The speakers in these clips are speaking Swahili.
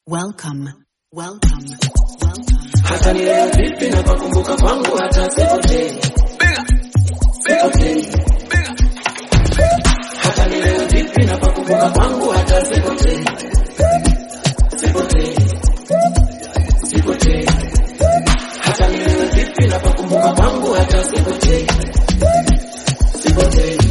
Welcome, welcome, welcome. hata nilewe vipi na pakumbuka kwangu hata sipotei sipotei hata nilewe vipi na pakumbuka kwangu hata sipotei sipotei sipotei hata nilewe vipi na pakumbuka kwangu hata sipotei sipotei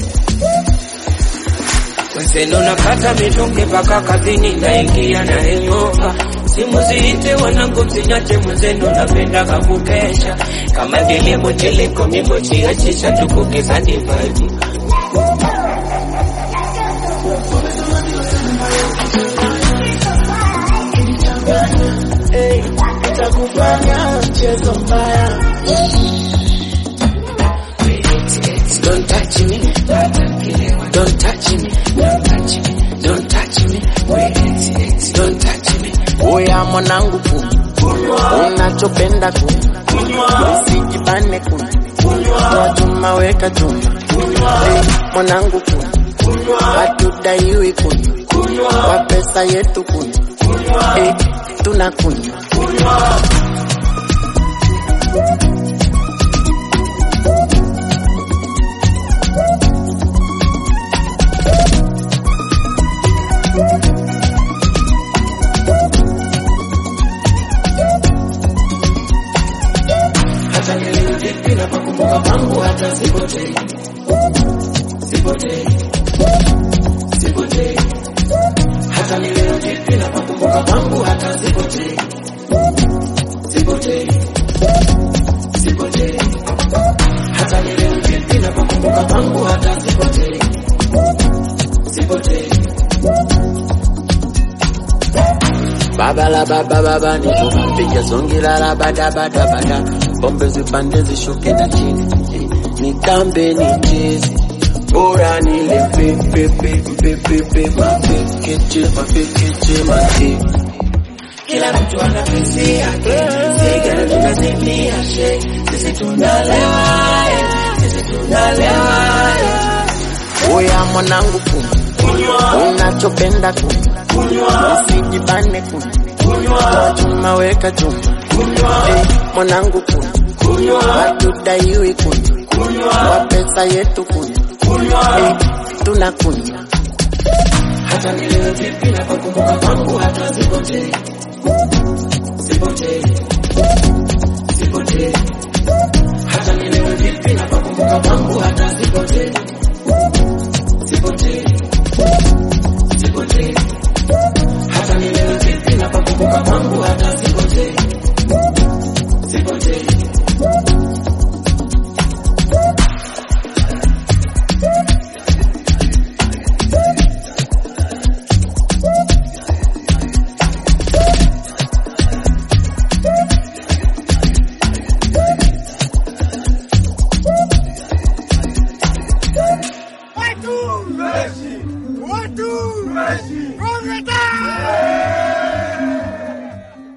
Weseno nakata mitungi mpaka kazini naingia na hangover. Simu ziite wanangu msinyache mwenzenu napendaga kukesha kama vile mocheliko mimochiachisha tukukizani vibe Hey, itakufanya mchezo mbaya Don't touch me, don't touch me, don't touch me, don't touch me, don't touch me. Oya mwanangu kunywa, unachopenda kunywa, usijibane kunywa, chuma weka chuma. Hey, mwanangu kunywa, hatudaiwi kunywa, kwa pesa yetu kunywa, hey, tunakunywa. hata nilewe vipi na pakumbuka kwangu hata sipotei sipotei sipotei hata nilewe vipi na pakumbuka kwangu hata sipotei sipotei sipotei hata nilewe vipi na pakumbuka kwangu hata sipotei sipotei Baba la baba baba ni piga songi la la bada bada bada, pombe zipande zishuke na chini, eh, nitambe ni chezi bora nile pepe pepe pepe mapekeche mapekeche mate kila mtu ana pesi yake, sigara tunazimia she, sisi tunalewa eh, sisi tunalewa eh. Oya mwanangu kunywa, unachopenda kunywa, usijibane kunywa, chuma weka chuma, eh, mwanangu kunywa, hatudaiwi kunywa, kwa pesa yetu kunywa, eh, tunakunywa. hata nilewe vipi na pakumbuka kwangu hata sipotei